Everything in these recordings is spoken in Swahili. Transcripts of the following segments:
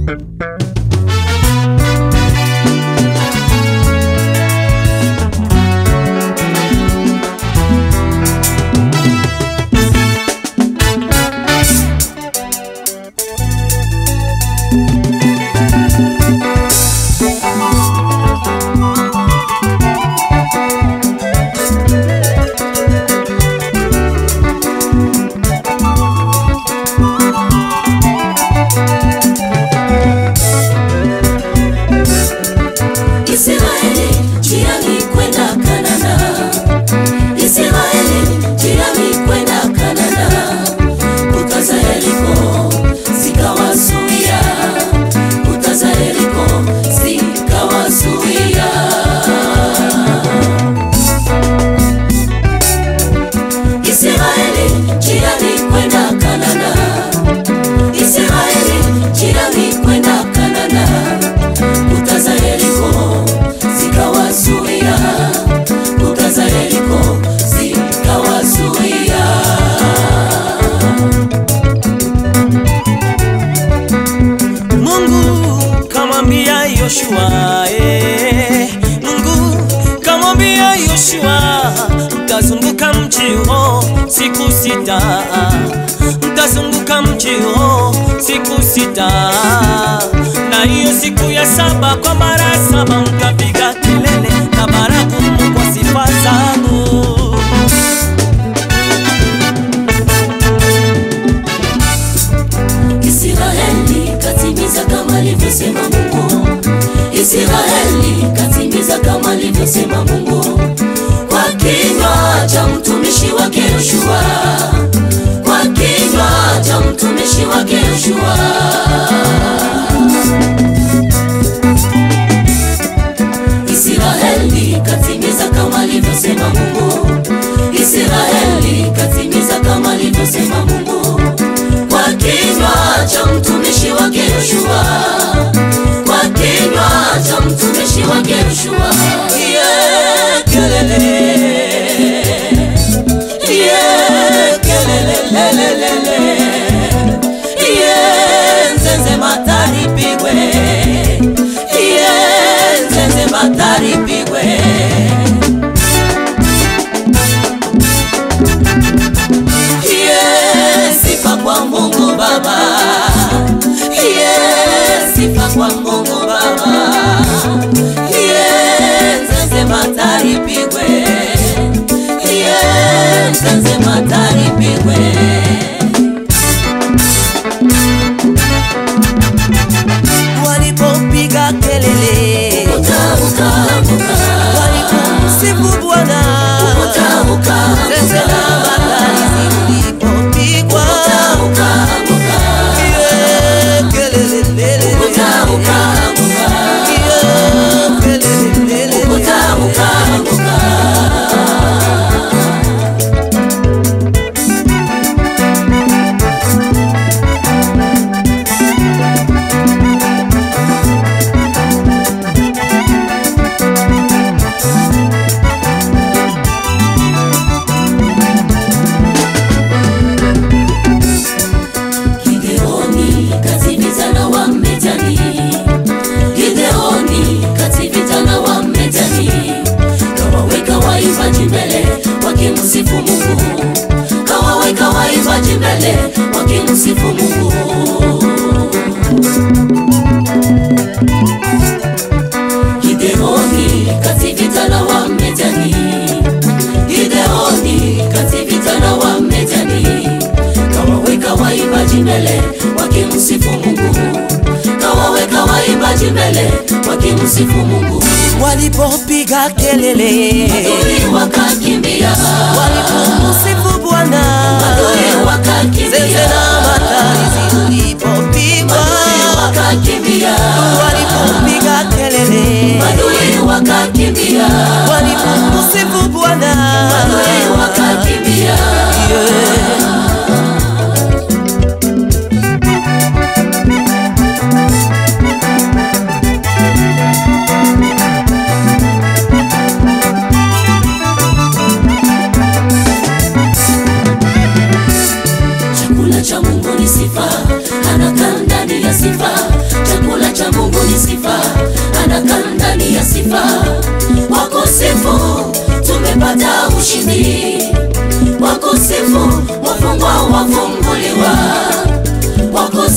Israeli njiani kwenda Kanana, Israeli njiani kwenda Kanana, kuta za Yeriko zikawazuia, kuta za Yeriko zikawazuia. Israeli njiani kwenda Kanana, Israeli njiani kwenda Kanana kuta za Yeriko zikawazuia, kuta za Yeriko zikawazuia. Mungu kamwambia Yoshua, eh, Mungu kamwambia Yoshua, mtazunguka mji huo siku sita, mtazunguka mji huo siku sita, na hiyo siku ya saba kwa mara saba mtapiga kelele na baragumu kwa sifa zangu. Israeli katimiza kama alivyosema Mungu, Israeli katimiza kama alivyosema Mungu kwa kinywa cha mtumishi wake Yoshua, kwa kinywa cha mtumishi wake Yoshua. Israeli katimiza kama alivyosema Mungu, Israeli katimiza kama alivyosema Mungu kwa kinywa cha mtumishi wake Yoshua, kwa kinywa cha mtumishi wake Yoshua. Yeah, kelele. Yeah, kelele, lele, lele. Yeah, nzenze matari pigwe. Yeah, nzenze matari pigwe. Yeah, sifa kwa Mungu Baba. Yeah, sifa kwa Mungu Baba. Yeah, nzenze matari pigwe. Yeah, nzenze matari pigwe. Walipopiga kelele, Utamukamuka, walipomsifu Bwana, utamukamuka, zeze na magari zilipopigwa, utamukamuka, yeah, kelele, lele, utamukamuka, yeah, kelele, lele, utamukamuka. Gideoni katimiza na Wamediani, Gideoni katimiza na Wamediani, kawaweka waimbaji mbele wakimsifu Mungu, kawaweka waimbaji mbele wakimsifu Mungu. Gideoni kativita na Wamediani, Gideoni kativita na Wamediani, kawaweka waimbaji mbele wakimsifu Mungu, kawaweka waimbaji mbele wakimsifu Mungu. walipopiga kelele, Adui wakakimbia, walipomsifu Bwana, adui zeze wakakimbia, na magari zilipopigwa, adui wakakimbia, walipopiga kelele, adui wakakimbia, walipomsifu Bwana, adui wakakimbia. yeah. Chakula cha Mungu ni sifa, anakaa ndani ya sifa. Chakula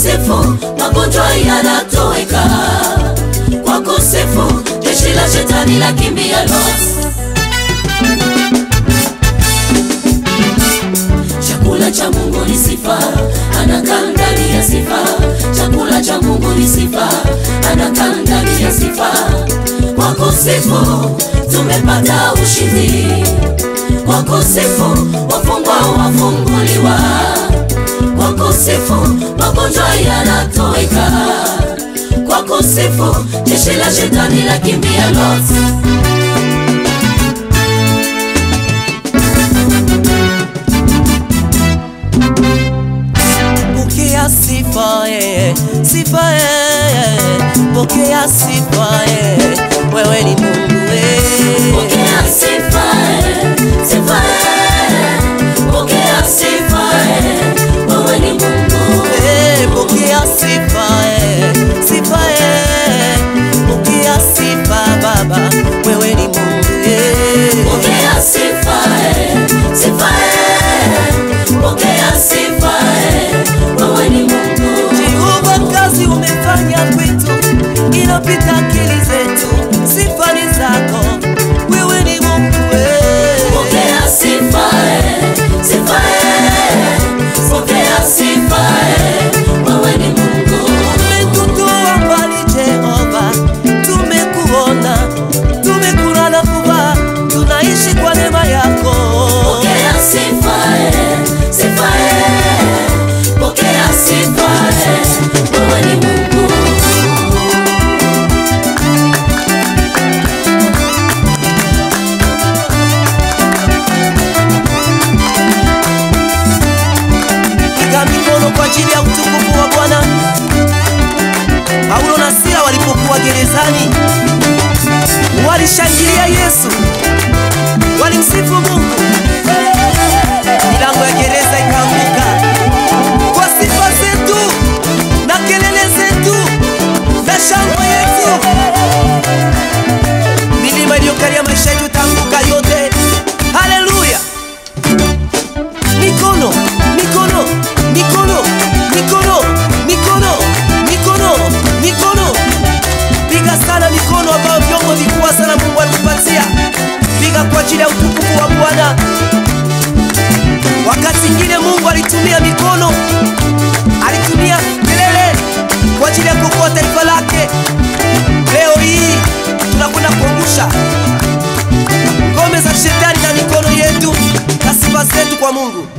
kusifu magonjwa yanatoweka, kwa kusifu jeshi la shetani la kimbia los. Chakula cha Mungu ni sifa, anakaa ndani ya sifa. Chakula cha Mungu ni sifa, anakaa ndani ya sifa. Kwa kusifu tumepata ushindi, kwa kusifu wafungwa wafunguliwa, kwa kusifu magonjwa yanatoweka, kwa kusifu jeshi la shetani la kimbia lote. Pokea sifa eh, sifa eh, pokea sifa eh, wewe ni Mungu eh. Pokea sifa, eh, sifa, eh, pokea sifa, eh, wewe ni Mungu. Eh, pokea sifa eh, sifa eh, pokea sifa Baba, wewe ni Mungu eh. Pokea sifa, eh, sifa, eh, pokea sifa, eh, wewe ni Mungu. Jehova, kazi umefanya kwetu inapita akili zetu, sifa ni zako, wewe ni Mungu eh. Pokea sifa, eh, sifa, eh, pokea sifa, eh, wewe ni Mungu. Umetutoa mbali Jehova, tumekuona, tumekula na kuva, tunaishi kwa neema yako. Pokea sifa, eh, sifa, eh, pokea sifa, eh, wewe ni Mungu. Piga mikono kwa ajili ya utukufu wa Bwana. Paulo na Sila walipokuwa gerezani, walishangilia Yesu, walimsifu Mungu. Milango ya gereza ikaanguka kwa sifa zetu na kelele zetu na shangwe yetu. Milima iliyokalia maisha yetu itaanguka yote. Haleluya! Mikono, mikono, mikono, mikono, mikono, mikono, mikono. Piga sana mikono ambayo vyombo vikubwa sana Mungu alikupatia. Piga kwa ajili ya utukufu wa Bwana. Wakati mwingine Mungu alitumia mikono, alitumia kelele kwa ajili ya kuokoa taifa lake. Leo hii tunakwenda kuangusha ngome za shetani na mikono yetu na sifa zetu kwa Mungu.